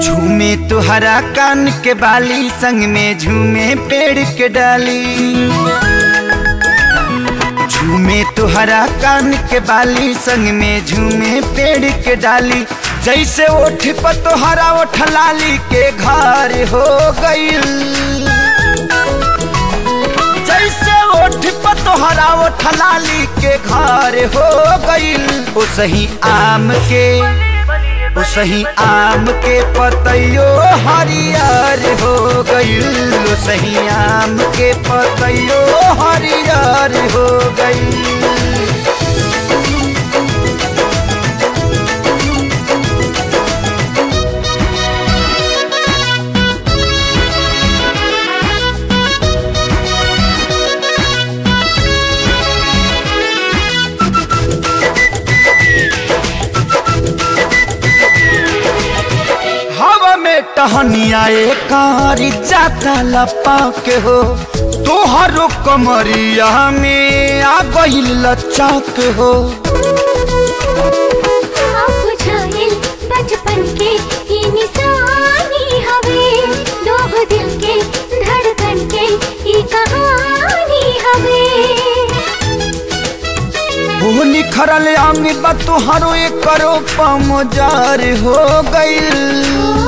झूमे तुहरा कान के बाली संग में झूमे पेड़ के डाली झूमे तुहरा कान के बाली संग में झूमे पेड़ के डाली जैसे ओठ पर तोहरा ओठ लाली के घर हो गईल जैसे ओठ पर तोहरा ओठ लाली के घर हो गईल ओ सही आम के ओ सही आम के पतैयो हरियर हो गईल ओ सही आम के पतैयो हरियर हो गईल हवा में टहनिया कारी जाता लपा के हो तोहरो कमरिया में आ गईल लचक हो आप बुझाइल बचपन के ई निशानी हवे दो दिल के धड़कन के ई कहानी हवे वो निखरल अंग बा तोहरो एक करो पमजार हो गईल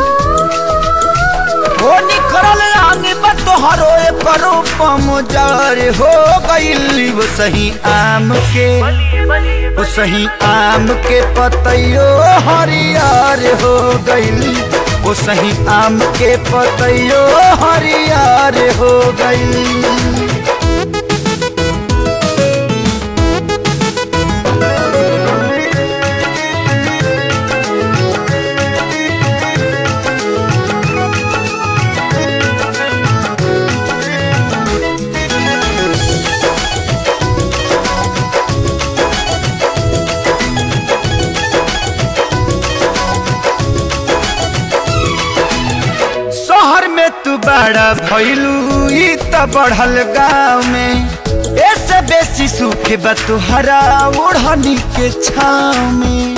वो निखरल अंग बा तोहरो एक करो पमजार हो गईल वो सही आम के वो सही आम के पतैयो हरियर हो गईल वो सही आम के पतैयो हरियर हो गईल शहर में तू बड़ा भैलू ई त बढ़ल गाँव में ऐसे बेसी सुख बा तुहरा ओढ़नी के छाव में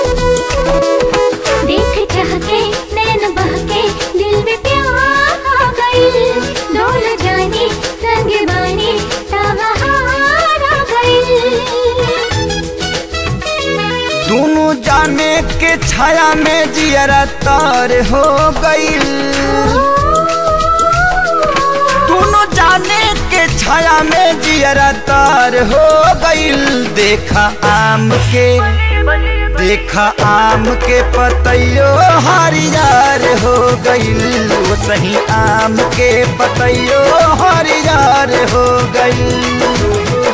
देख चाह के नैन बह के दिल में प्यार आ गइल डोल जानी संग बानी तबहार आ गइल दोनों जाने के छाया में जियरा तार हो गईल दोनों जाने के छाया में जियरा तार हो गईल देखा आम के देखा आम के पतैयो हरियर हो गईल वो सही आम के पतैयो हरियर हो गईल